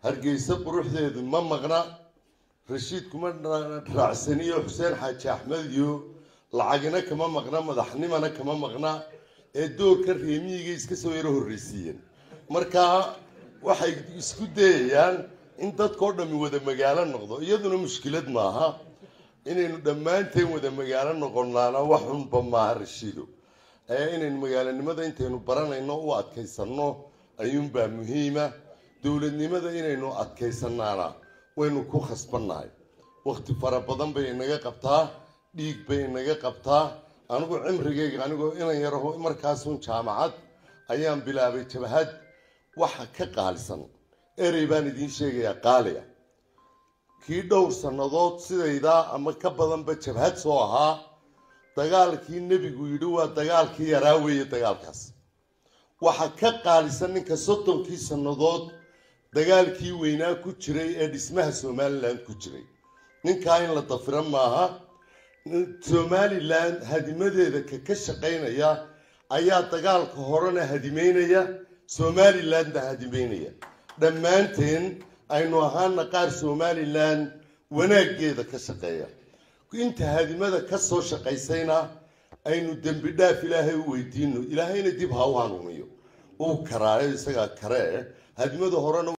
hargeysa quruxdeedu ma maqna rashiid kuma raacsaniyo xuseen xaaji axmed iyo lacagina kama maqna madaxnimana kama maqna ee doorka reemiyiga iska soo yaro horreysiiyeen marka waxay isku dayayaan in dadkao dhammi wada magaalo noqdo iyaduna mushkilad maaha inaynu dhammaanteen wada magaalo noqonaana wax xunba maaha rashiido ee inaynu magaalonimada intaynu baranayno u adkaysanno ayuunbaa muhiima dowladnimada inaynu adkaysanaana waynu ku khasbannahay wakti fara badan bay inaga qabtaa dhiig bay inaga qabtaa anigu cimrigayga anigoo inan yaraho markaasun jaamacad ayaan bilaabay jabahad waxa ka qaalisan erey baan idiin sheegayaa qaaliga kii dhowr sannadood sidaydaa ama ka badanba jabhad soo ahaa dagaalkii nebigu yidhi waa dagaalkii yaraa weeye dagaalkaas waxa ka qaalisan ninka soddonkii sannadood dagaalkii weynaa ku jiray ee dhismaha somalilan ku jiray ninkaa in la dafiro maaha somalilan hadimadeeda ka ka shaqaynaya ayaa dagaalka horena hadimeynaya somalilandna hadimeynaya dhammaanteen aynu ahaana qaar somalilan wanaaggeeda ka shaqeeya inta hadimada ka soo shaqaysayna aynu dembi dhaaf ilaahay u weydiino ilaahayna dib ha u hanuuniyo uu karaayo isagaa karee hadimada horena